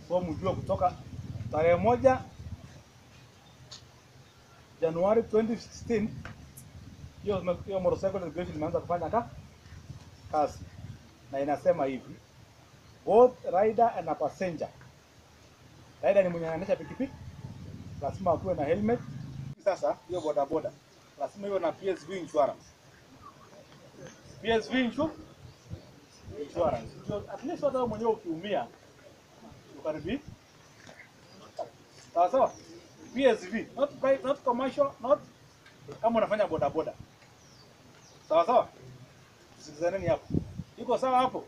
So mjue kutoka tarehe moja Januari 2016 hiyo hiyo motorcycle registration imeanza kufanya ka kazi, na inasema hivi both rider and a passenger. Rider ni mwenye anaendesha pikipiki, lazima akuwe na helmet. Sasa hiyo bodaboda lazima iwe na PSV insurance. PSV insur insurance. So, at least hata wewe mwenyewe ukiumia ukaribi sawa sawa. PSV not private, not commercial, not kama unafanya bodaboda. Sawa sawa. Sikizaneni hapo. Iko sawa hapo?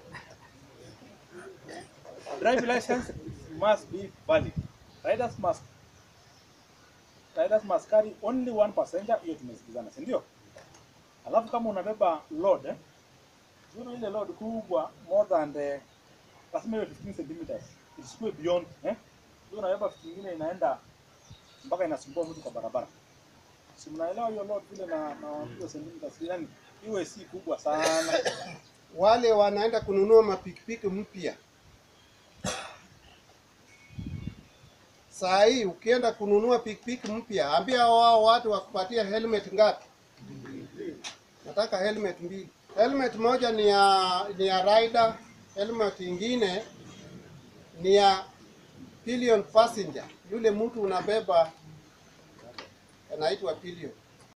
Drive license must be valid. Riders must riders must carry only one passenger. Hiyo tumesikizana, si ndio? Alafu kama unabeba load eh, zuri ile load kubwa more than the lazima iwe 15 centimeters. Isikuwe beyond eh. Ndio unabeba vitu vingine inaenda mpaka inasumbua mtu kwa barabara. Si mnaelewa hiyo load vile na na hiyo centimeters yani iwe si kubwa sana. Wale wanaenda kununua mapikipiki mpya, saa hii ukienda kununua pikipiki mpya, ambia wao watu wakupatia helmet ngapi? Nataka helmet mbili. Helmet moja ni ya ni ya rider, helmet ingine ni ya pillion passenger, yule mtu unabeba anaitwa pillion.